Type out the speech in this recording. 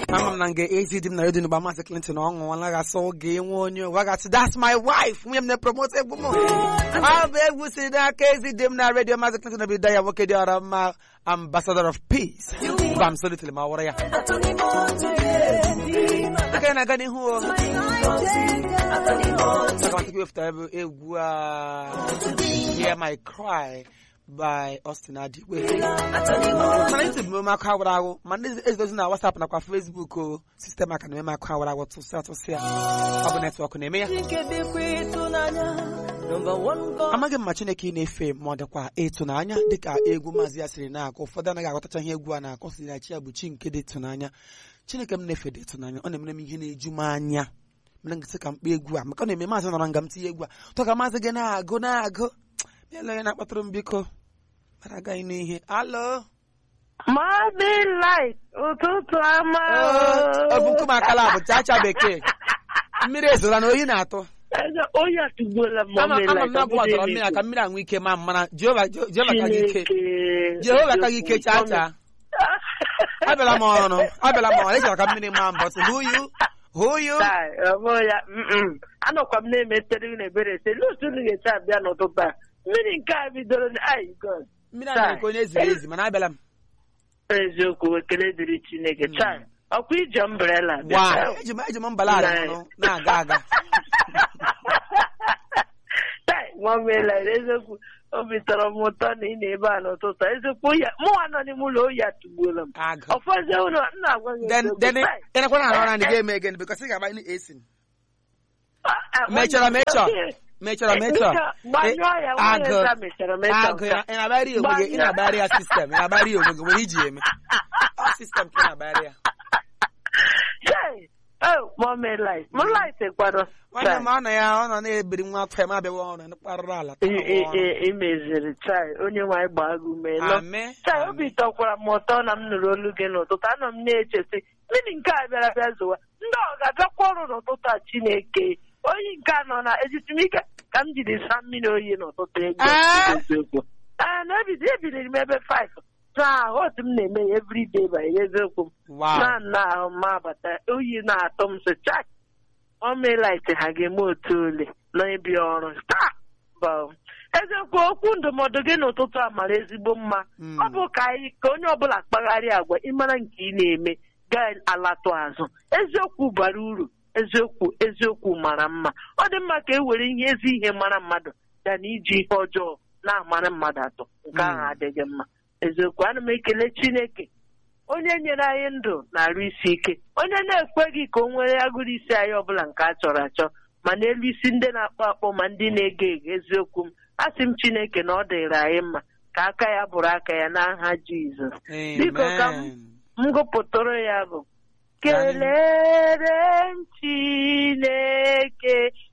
ama m na nga ezi di m na redio n'ụba maazị Clinton ọ ṅụọla gasị oge nwe onye ụwa gasị that's my wife nwunye m na-epromote egwu m ọ bụ egwu si n'aka ezi di m na redio maazị Clinton obido ya nwoke dị ọra mma ambassador of peace gwa m solitili ma wụrụ ya aka na-aga n'ihu o akamatụkwa wepụtara ebe egwu a hear my cry by Austin Adigwe mana YouTube mmemme akụ awara awụ ma ndị ezidozi na WhatsApp nakwa Facebook o sistem aka na-eme akụ awara awụ tụsịa tụsịa ọ bụ netwọk na-eme ya amaghị m ma Chineke ị na-efe ma ọ dịkwa ịtụnanya dịka egwu maazị ya siri na-akụ ụfọdụ anaghị aghọtacha ihe egwu a na-akụ si na chi ya bụ chi nke dị ịtụnanya Chineke m na-efe dị ịtụnanya ọ na-emere m ihe na-eju m anya mere nkịtị ka mkpa egwu a maka ọ na-eme maazị nọrọ nga m tinye egwu a tọ ka maazị gị na-agụ na-agụ bịala onye na-akpatụrụ m biko mara agaghị n'ihe alo Maazị Light, ụtụtụ ọma ọ bụ nkume akala bụ chacha bekee mmiri ezola na oyi na-atụ Eze, oyi atụgbuola m ama Maazị ama m Light, na ọ abụ bụghị ọdọrọ mmiri a ka mmiri aṅụ ike ma mmara jehova jehova ka gị ike Chineke. jehova ka gị ike chaa chaa abịala m ọrụ abịala m ọrụ ịchọrọ ka mmiri maa mbọ tụ huyu huyu Tai, ọ bụghị ya mm-mm. anọkwa m na-emetere unu ebere ese n'otu unu ga-esi abịa n'ụtụtụ a mmiri nke a bidoro na ai god mmiri a na-ekwe onye ziri ezi mana abịala m eziokwu ekele dịrị Chineke chai ọkwa ije umbrella bịa. wa eji m eji m mbala ala ọnụ na-aga aga Tai, nwamela eziokwu obi tọrọ m ụtọ na ị na-ebe a n'ụtụtụ a. eziokwu ya mụnwa nọ n'ime ụlọ oyi atụgbuola m agụ ọfọzie ụlọ m na-agwa gị then eziokwu, then tai, ịnakwa na arụ ọrụ anyị ga-eme again because ị ga-agba ndị esin ah, ah, mechara mechọ okay. mechara mechọ gbanyụọ ya nwunye agụ nza mechara mechọ agụ ya ị na-agbara ya onwe gị ị na-agbara ya sistem ị na-agbara ya onwe gị nwere iji eme ọ sistem ka ị na-agbara ya Chai, oh, mommy light. Mo light kwado. nwanne m ọ nọ ya ọ nọ na-ebiri nwa afọ ya ma abịawa ọrụ kparụrụ ala I i i i meziri chai onye nwaanyị gbaa gị ume nọ. ame Chai obi tọkwara m ụtọ na m nụrụ olu gị n'ụtụtụ anọ m na-echesi mmiri nke a bịara bịa zụwa ndị ọ ga-abịakwa ọrụ n'ụtụtụ a Chineke oyi nke a nọ na ejitimike ka m jiri saa mmiri oyi n'ụtụtụ ego Ah! eziokwu ee na ebido ebiliri m ebe 5 saa otu m na-eme ya everyday by eziokwu m wow na nna ahụ m abata oyi na-atọ m so chak ọmelaịt ha ga-eme otu ole n'ịbịa ọrụ taa bụ eziokwu okwu ndụmọdụ gị n'ụtụtụ a mara ezigbo mma Mm. ọ bụ ka anyị ka onye ọbụla kpagharịa agwa ịmara nke ị na-eme ga-alatụ azụ eziokwu bara uru eziokwu eziokwu mara mma ọ dị mma ka e were ihe ezi ihe mara mmadụ ya na iji ihe ọjọọ na-amara mmadụ atọ nke ahụ Mm. adịghị mma eziokwu ana m ekele Chineke onye nyere anyị ndụ na-arụ isi ike onye na-ekweghị ka o nwere agụrụ isi anyị ọbụla nke a chọrọ achọ ma n'elu isi ndị na-akpọ akpọ ma ndị na-ege ege eziokwu m asị m Chineke na ọ dịrị anyị mma ka aka ya bụrụ aka ya n'aha Jizọs biko ka m amen m gụpụtụrụ ya bụ kelere m Chineke